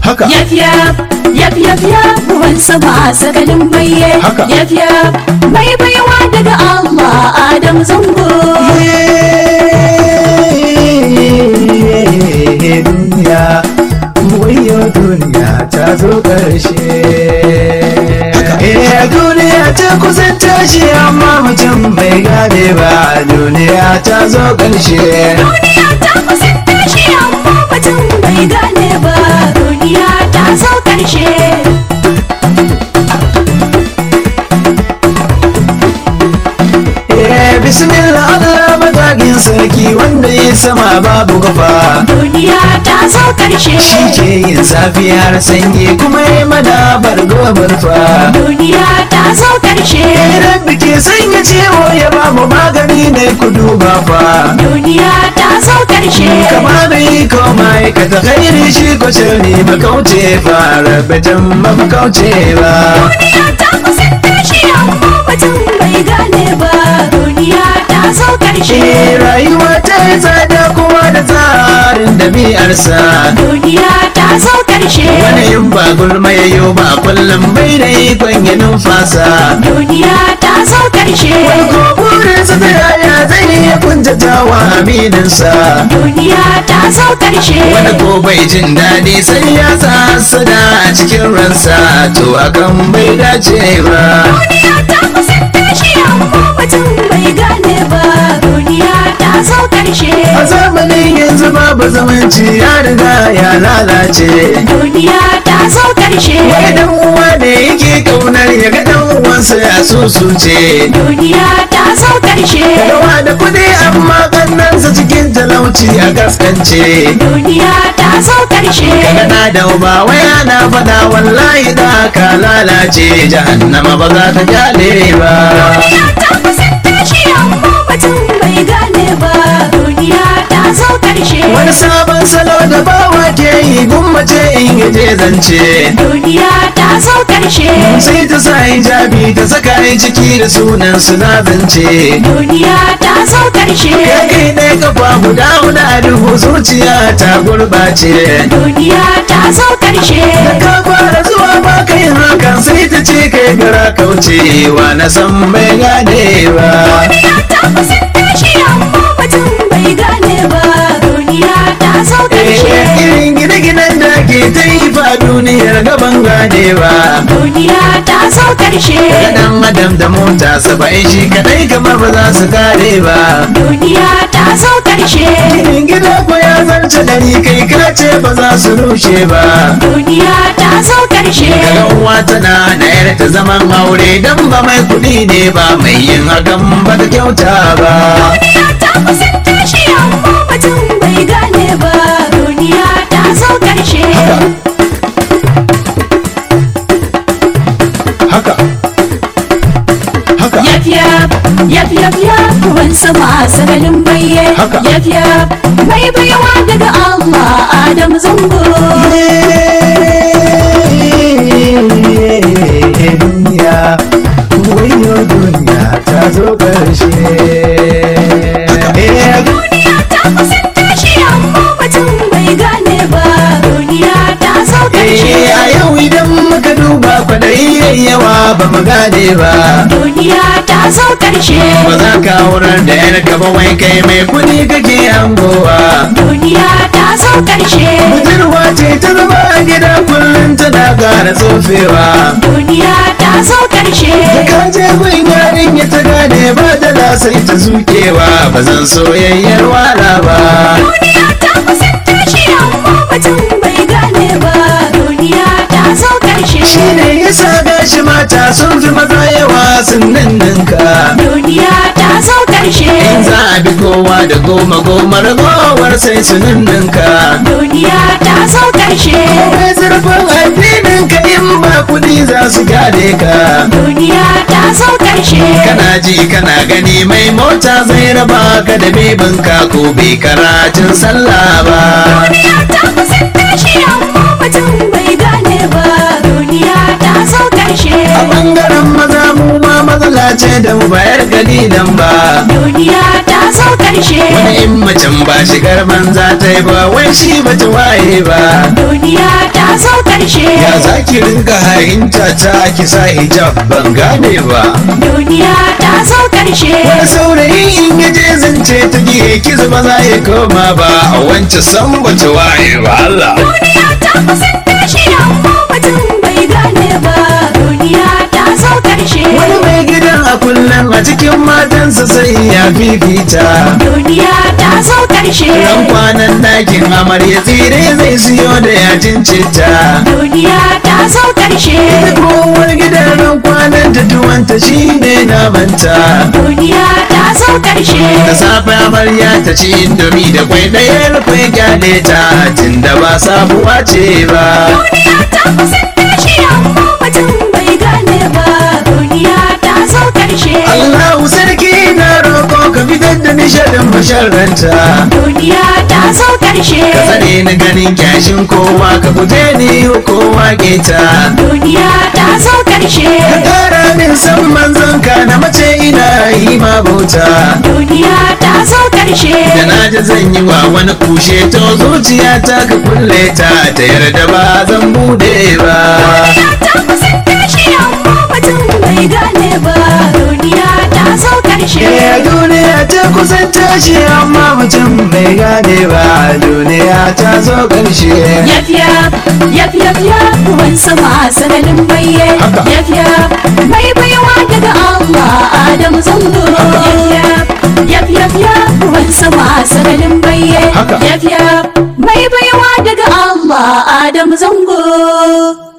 haka Yaf yaf yaf yaf yaf ruwan sama sakalin baye Haka. Yaf yaf mai baiwa daga Allah Adam zango duniya wayo duniya ta zo ƙarshe Eh duniya ta kusan tashi amma mutum bai gane ba duniya ta zo ƙarshe Duniya ta kusan tashi amma mutum bai gane ba Duniya ta zo karshe Eh bismillah Allah matagin sarki wanda ya sama babu kafa Duniya ta zo karshe shi ke yin safiyar sanyi kuma ya madabar gobar fa Duniya ta zo karshe Rabbi ke sanya ciwo ya ba mu magani ne ku duba fa Duniya ta zo karshe kama da yi ko ma'aikata khairi shi ko shirri makauce fa rabatan makauce ba Duniya ta kusan tashi amma mutum bai gane ba Duniya ta zo karshe Eh, rayuwa ta yi tsada kuma da tsarin dabi'arsa Duniya ta zo karshe wani yin ba gulma ya yi ba kullum bai da ikon ya numfasa Duniya ta zo karshe ko burinsa ta yaya zai iya kuntatawa amininsa Duniya ta zo karshe wani ko bai jin daɗi sai ya sada a cikin ransa to akan bai dace ba Duniya ta kusan tashi amma mutum bai gane ba Duniya ta zo karshe a zamanin yanzu babu zamanci ya riga ya lalace Duniya ta zo karshe wai dan uwa da yake kaunar ya ga dan uwansa ya susuce Duniya ta zo karshe rawa da kudi amma kannansa cikin talauci a gaskance Duniya ta zo karshe Kana da uba waya na fada wallahi da ka lalace jahannama ba za ta kyale ba Duniya ta kusan tashi amma mutum bai gane ba Duniya ta zo karshe wani sabon salo da bawa ke yi gummace in yaje zance Duniya ta zo karshe sai ta sa hijabi ta saka yi ciki da sunan suna zance Duniya ta zo karshe ya kai ne kafa guda guda duhu zuciya ta gurbace Duniya ta zo karshe ka fara zuwa ba kai hakan sai ta ce kai gara kaucewa na san bai gane ba Duniya ta kusan tashi amma mutum bai gane ba Duniya ta zo karshe irin gine-ginen da ke ta yi fa duniyar gaban gane ba Duniya ta zo karshe dan adam da mota saba'in shi kadai kamar ba za su kare ba Duniya ta zo karshe Ginin gida ko ya zarce dari kai ka ce ba za su rushe ba Duniya ta zo karshe daga uwa tana da yar ta zaman aure dan ba mai kuɗi ne ba mai yin hakan ba ta kyauta ba Duniya ta kusan tashi amma mutum bai gane ba Duniya ta zo karshe haka haka Yaf yaf yaf yaf yaf ruwan sama sakalin baye Haka. Yaf yaf mai baiwa daga Allah Adam zango duniya wayo duniya ta zo ƙarshe Eh, Duniya ta kusan tashi amma mutum bai gane ba Duniya ta zo karshe Eh, a yau idan muka duba kwaɗayi yayi yawa ba mu gane ba Duniya ta zo karshe ba za ka wurar da yar gaba wai kai mai kuɗi kake hangowa Duniya ta zo karshe budurwa ce ta zama a gida kullum tana ƙara tsofewa Duniya ta zo karshe da ka je gun yarin ya ta gane ba da sai ta zukewa ba zan soyayyar wala ba Duniya ta kusan tashi amma mutum bai gane ba Duniya ta zo karshe shi ne yasa gashi mata sun fi maza yawa sun ninninka Duniya ta zo karshe in za a bi kowa da goma goma ragowar sai su ninninka Duniya ta zo karshe Mai zurfin addinin ka in ba kuɗi za su gane ka Duniya ta zo karshe kana ji kana gani mai mota zai raba ka da bebinka ko bai karatun sallah ba Duniya ta kusan tashi amma mutum bai gane ba Duniya ta zo karshe a bangaren maza mu ma matsala ce da mu bayar kalilan ba Duniya ta zo karshe wani in macen ba shigar banza ta yi ba wai shi ba ta waye ba Duniya ta zo ƙarshe ya za ki rinka hayinta ta ki sa hijab ban gane ba duniya ta zo ƙarshe wani saurayi in ya je zance ta gihe ki zuba za ya koma ba a wancan san bata waye ba Allah duniya ta kusan tashi amma mutum bai gane ba duniya ta zo ƙarshe wani mai gidan a kullum a cikin matansa sai ya fifita duniya ta zo ƙarshe ran kwanan ɗakin amarya tsire zai siyo da yajin citta duniya ta zo ƙarshe kowar gidan ran kwanan ta tuwanta shine namanta duniya ta zo ƙarshe da safe amarya ta ci indomi da kwai ɗaya rufe gyale ta tunda ba sabuwa ce ba duniya ta kusan tashi amma mutum bai gane ba duniya ta zo ƙarshe Allahu sarki na roƙo ka fitar da nishadin masharranta duniya ta zo ƙarshe ka tsare ni ganin kyashin kowa ka guje ni kowa keta duniya ta zo ƙarshe ka ƙara min san manzon ka na mace ina yi ma bauta duniya ta zo ƙarshe da na ji zan yi wa wani kushe to zuciya ta ka kulle ta ta yarda ba zan bude ba duniya ta kusan tashi amma mutum bai gane ba duniya ta zo ƙarshe Eh, duniya ta kusan tashi amma mutum bai gane ba duniya ta zo ƙarshe Yaf yaf, yaf yaf yaf, ruwan sama sanadin baye. Haka. Yaf yaf, mai baiwa daga Allah Adamu zango. Yaf yaf, yaf yaf yaf, ruwan sama sanadin baye. Haka. Yaf yaf, mai baiwa daga Allah Adamu zango.